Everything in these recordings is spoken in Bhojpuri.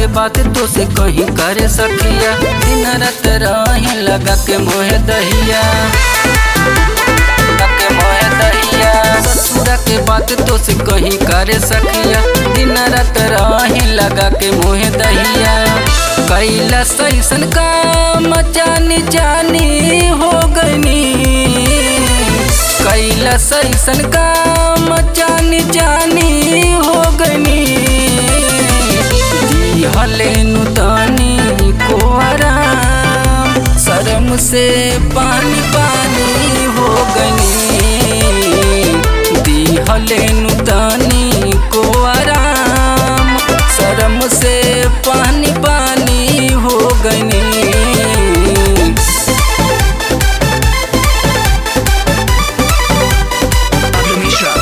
बात तो से कहीं करे सखिया दिन रात रही लगा के मोहे दहिया लगा के मोहे दहिया ससुरा के बात तो से कहीं करे सखिया दिन रात रही लगा के मोहे दहिया कैला सैसन काम जानी जानी हो गनी कैला सैसन काम जानी जानी हो गनी दिहले नुतानी को आराम शर्म से पानी पानी हो गनी दिहले नुतानी को आराम शर्म से पानी पानी हो गनी Pablo Mishra.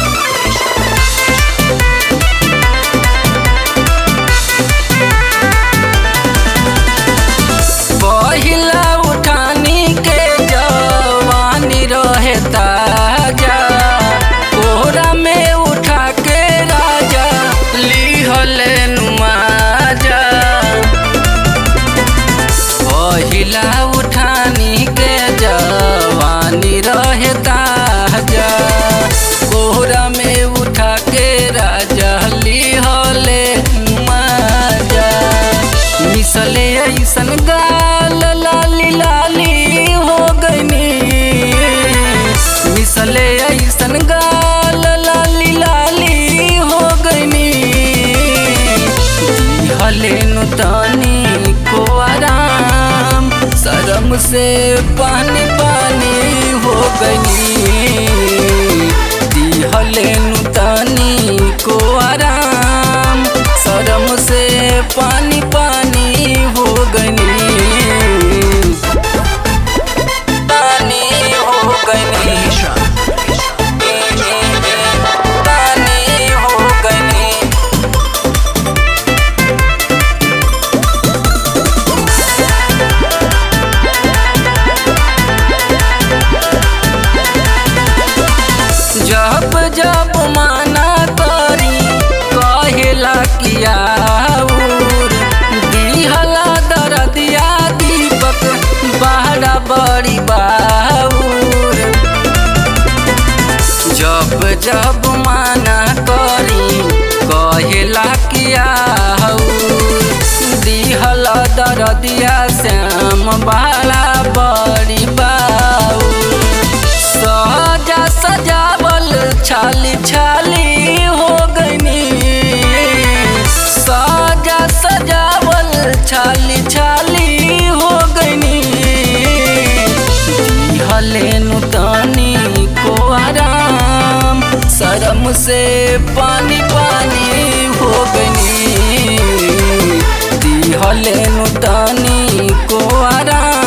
पहिला उठानी के जवानी रहे ताजा कोहरा में उठा के राजा लिहले नुमाजा पहिला उठानी के जवानी रहे ताजा कोहरा में उठा के राजा लिहले नुमाजा मिसले ऐसन गाल लाली लाली हो गनी मिसले ऐसन गाल लाली लाली हो गनी दिहले नुतानी को आराम शर्म से पानी पानी हो गनी दिहले नुतानी को आराम शर्म से पानी पानी हो गनी पानी हो गनी Mishra. पानी हो गनी जब जब माना करी कहेला किया दिहला दरदिया दीपक बहरा बड़ी बाऊर जब जब माना करी कहेला किया दिहला दरदिया श्याम बाला बड़ी बाऊर सजा सजावल छाली छाली हो गनी सजा सजावल छाली छाली हो गनी दिहले नुतानी को आराम शर्म से पानी पानी हो गनी दिहले नुतानी को आराम